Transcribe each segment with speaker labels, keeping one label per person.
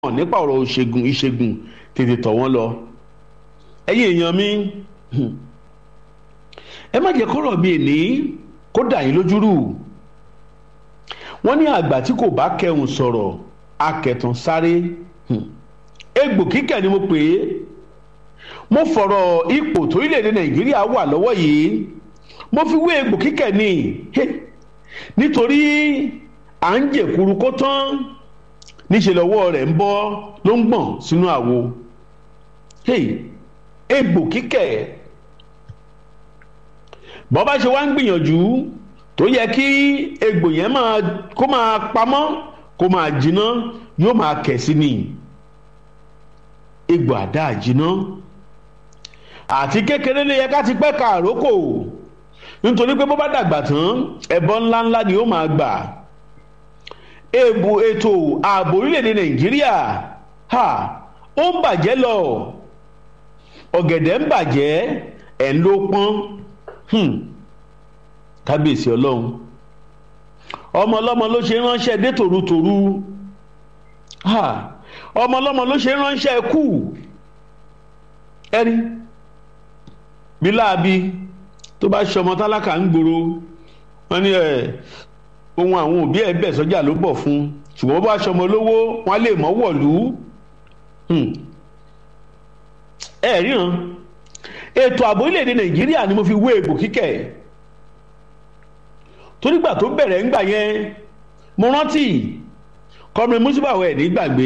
Speaker 1: mọ̀ nípa ọ̀rọ̀ ìṣègùn ìṣègùn tètè tọ̀ wọ́n lọ ẹ̀yin èèyàn mi ẹ má jẹ́ kọ́rọ̀ mi ní kó dà yín lójúrù wọ́n ní àgbà tí kò bá kẹhùn sọ̀rọ̀ akẹ̀tàn sáré egbò kíkẹ̀ ni mo pè é mo fọ̀rọ̀ ipò torílẹ̀-èdè nàìjíríà wà lọ́wọ́ yìí mo fi wé egbò kíkẹ̀ ni nítorí à ń jẹ̀kuru kó tán níṣẹ́ lọ́wọ́ rẹ̀ ń bọ́ ló ń gbọ̀n sínú àwo egbò kíkẹ̀ bọ́ bá ṣe wá ń gbìyànjú tó yẹ kí egbò yẹn máa kó máa pamọ́ kó máa jiná yóò máa kẹ̀ sí ni egbò àdá jiná àti kékeré ló yẹ ká ti pẹ́ ka àrókò nítorí pé bó bá dàgbà tán ẹbọ ńláńlá ni ó máa gbà èbò ètò ààbò orílẹ̀-èdè nàìjíríà ha ó ń bàjẹ́ lọ ọ̀gẹ̀dẹ̀ ń bàjẹ́ ẹ̀ ń ló pọ́n kábíyèsí ọlọ́run ọmọ ọlọ́mọ ló ṣe ránṣẹ́ dé tòrutòru ọmọ ọlọ́mọ ló ṣe ránṣẹ́ kù ẹni bí láabi tó bá ṣọmọ tálákà ń gbòòrò wọn ní ẹ ohun àwọn òbí ẹ bẹ̀ sọ́jà ló bọ̀ fún ṣùgbọ́n bá ṣọmọ lówó wọn lè mọ́ wọ̀lú ẹ ríran ètò ààbò orílẹ̀-èdè nàìjíríà ni mo fi wé egbò kíkẹ́ torígbà tó bẹ̀rẹ̀ ńgbà yẹn mo rántí kọ́mi mùsùlùmí ẹ̀ ní gbàgbé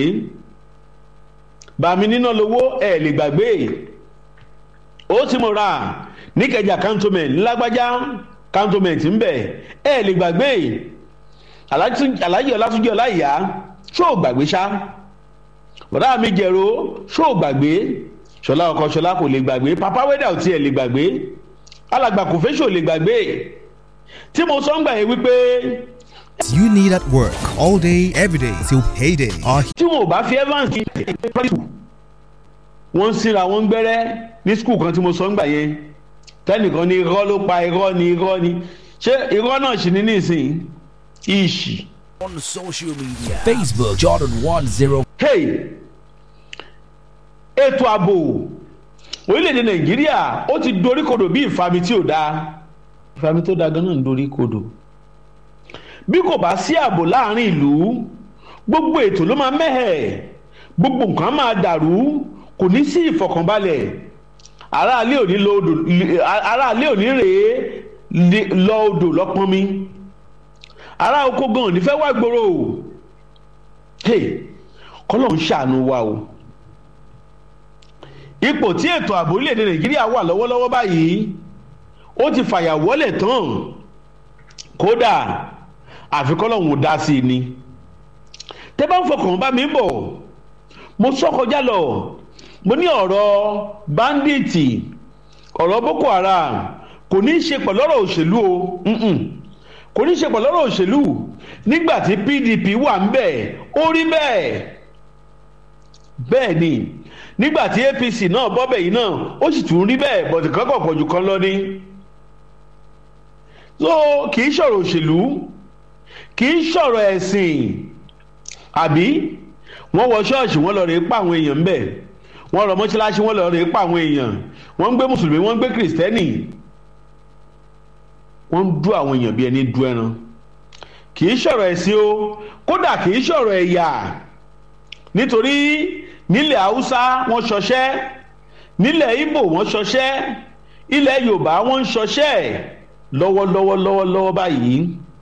Speaker 1: bàmí níná lówó ẹ̀ lè gbàgbé ó sì mo ra níkẹjà cantonment ńlágbájá cantonment ńbẹ ẹ̀ lè gbàgbé alájí ọlátúnjẹ ọláìyá ṣó gbàgbé ṣá bọ̀dá mi jẹ̀rọ ṣó gbàgbé ṣọlá ọkọ ṣọlá kò lè gbàgbé papa wẹ́dà ò tiẹ̀ lè gbàgbé alàgbà kò fẹ́ ṣò lè gbàgbé tí mo sọ ń gbà yẹn wípé.
Speaker 2: You need at work all day, every day till payday. Our
Speaker 1: tí wọn ò bá fi evans kí wọ́n ń síra wọ́n ń gbẹ́rẹ́ ní skul kan tí mo sọ ń gbà yẹn tẹ́nìkan ní irọ́ ló pa irọ́ ní irọ́ ní ṣé irọ́ náà ṣì ní nísìnyí ìṣì.
Speaker 3: On social media Facebook Jordan 10
Speaker 1: hey ètò ààbò orílẹ̀-èdè nàìjíríà ó ti dorí kodò bí ìfami tí ò dáa ìfami tó dáa ganan ń dorí kodò bí kò bá sí ààbò láàrin ìlú gbogbo ètò ló máa mẹ́hẹ̀ gbogbo nǹkan máa dàrú kò ní sí ìfọ̀kànbalẹ̀ aráalé òní lọ odò aráalé òní rèé lọ odò lọ́pọ́n mi ará oko gan òní fẹ́ wá gbòòrò kọ́lọ́ ń ṣàánú wa o ipò tí ètò ààbò orílẹ̀-èdè nàìjíríà wà lọ́wọ́lọ́wọ́ báyìí ó ti fàyàwọ́lẹ̀ tán kódà àfikọ́lọ́hún dá sí i ni tẹ́ bá ń fọkàn bá mi bọ̀ mo sọ kọjá lọ mo ní ọ̀rọ̀ báńdíìtì ọ̀rọ̀ boko haram kò ní í ṣe pẹ̀lú ọ̀rọ̀ òṣèlú o kò ní í ṣe pẹ̀lú ọ̀rọ̀ òṣèlú nígbà tí pdp wà ń bẹ̀ ó rí bẹ́ẹ̀ bẹ́ẹ̀ ni nígbà tí apc náà bọ́bẹ̀ yìí náà ó sì tún rí bẹ́ẹ̀ bọ̀dì kankan pọ̀ jù kan lọ ní. so kì í ṣọ̀rọ̀ òṣèlú kì í ṣọ̀rọ̀ ẹ̀sìn àbí wọ́n wọ ṣọ́ọ̀ṣì wọ́n lọ rèé pa àwọn èèyàn ńbẹ̀ wọ́n rọ mọ́ṣáláṣí wọ́n lọ rèé pa àwọn èèyàn wọ́n ń gbé mùsùlùmí wọ́n ń gbé kìrìsìtẹ́nì wọ́n ń dú àwọn èèyàn bí ẹni dú ẹran kì í ṣọ̀rọ̀ ẹ̀sìn o kódà kì í ṣọ̀rọ̀ ẹ̀yà nítorí nílẹ̀ haúsá wọ́n ṣọṣẹ́ nílẹ̀ ibo wọ́n ṣọṣẹ́ ilẹ̀ yorùbá wọ́n ń ṣọṣẹ́ lọ́wọ́lọ́wọ́ lọ́wọ́lọ́wọ́ báyìí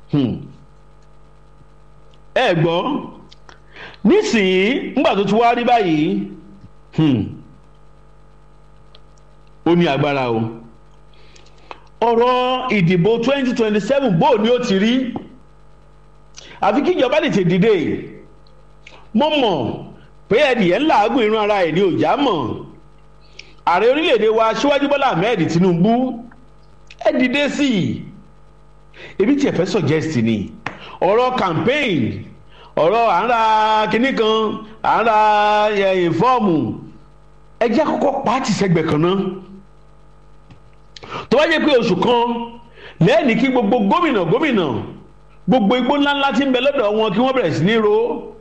Speaker 1: ẹ gbọ́ nísìnyí ńgbà tó ti wá rí báyìí ó ní agbára o ọ̀rọ̀ ìdìbò twenty twenty seven bó ni ó ti rí àfi kí ìjọba lè tè dìde mo mọ̀ pé ẹnìyẹn ń làágùn irun ara ẹ̀ ní òjá mọ̀ ààrẹ orílẹ̀-èdè wa síwájú bọ́lá ahmed tinubu ẹ dìde sí i ebi tí ẹ fẹ́ suggest ni ọ̀rọ̀ campaign ọ̀rọ̀ à ń ra kinní kan à ń ra fọ́ọ̀mù ẹ jẹ́ àkọ́kọ́ pàtì sẹ́gbẹ̀ kan náà tó bá jẹ́ pé oṣù kan lẹ́ẹ̀ni kí gbogbo gómìnà gómìnà gbogbo igbó ńláńlá tí ń bẹ lọ́dọ̀ wọn kí wọ́n bẹ̀rẹ̀ sí ní ro